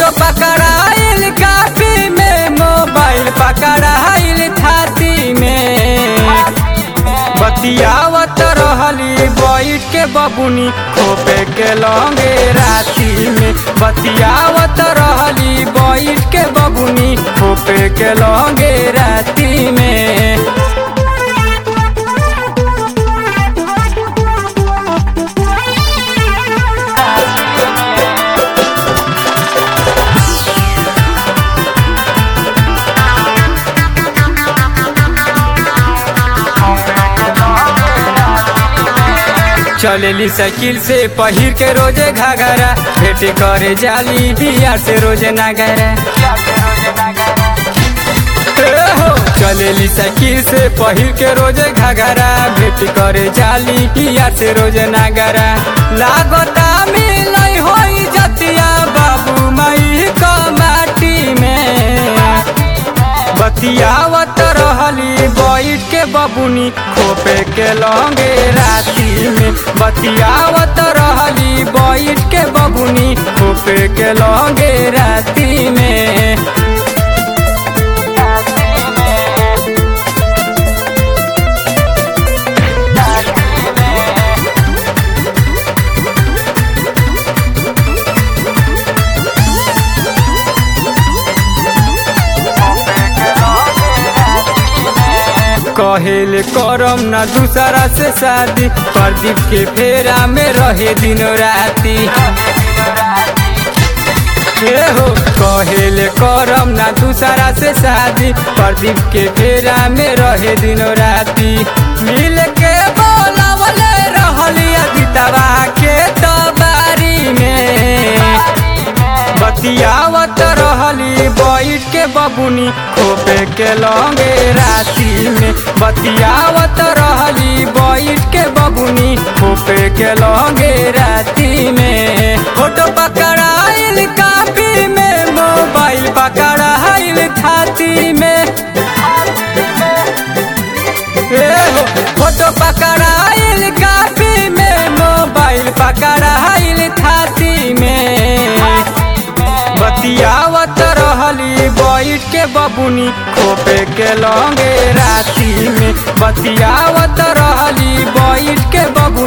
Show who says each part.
Speaker 1: photo पकड़ाइल काफी में मोबाइल पकड़ाइल छाती में बतियावत रहली बैठ के बबुनी खोपे के लौंगे राती में बतियावत रहली बैठ के बबुनी खोपे के लौंगे राती में चलेली साइकिल से पहिर के रोजे घाघरा भेट करे जाली बिया से रोजे नागरा ए हो चलेली साइकिल से पहिर के रोजे घाघरा भेट करे जाली बिया से रोजे नागरा लागता मिलई होई जतिया बाबू माई क माटी में बतियावत रहली बैठ के बबुनी खोपे के लौंगे राती में बतियावत रहली बैठ के बबुनी खोपे के लौंगे राती में कहेले करम ना दूसरा से शादी प्रदीप के फेरा में रहे दिन राती ए हो कहेले करम ना दूसरा से शादी प्रदीप के फेरा में रहे दिन राती मिल के बोलावले रहली अदितवा के तबारी में बतियावत रहली बैठ के बबुनी खोपे के लौंगे राती में बतियावत रहली बैठ के बबुनी खोपे के लौंगे राती में फोटो पकड़ाइल काफी में मोबाइल पकड़ाइल छाती में ए हो, फोटो पकड़ाइल काफी में मोबाइल पकड़ाइल छाती में बतियावत रहली बैठ के बबुनी खोपे के लौंगे राती में बतियावत रहली बैठ के बबुनी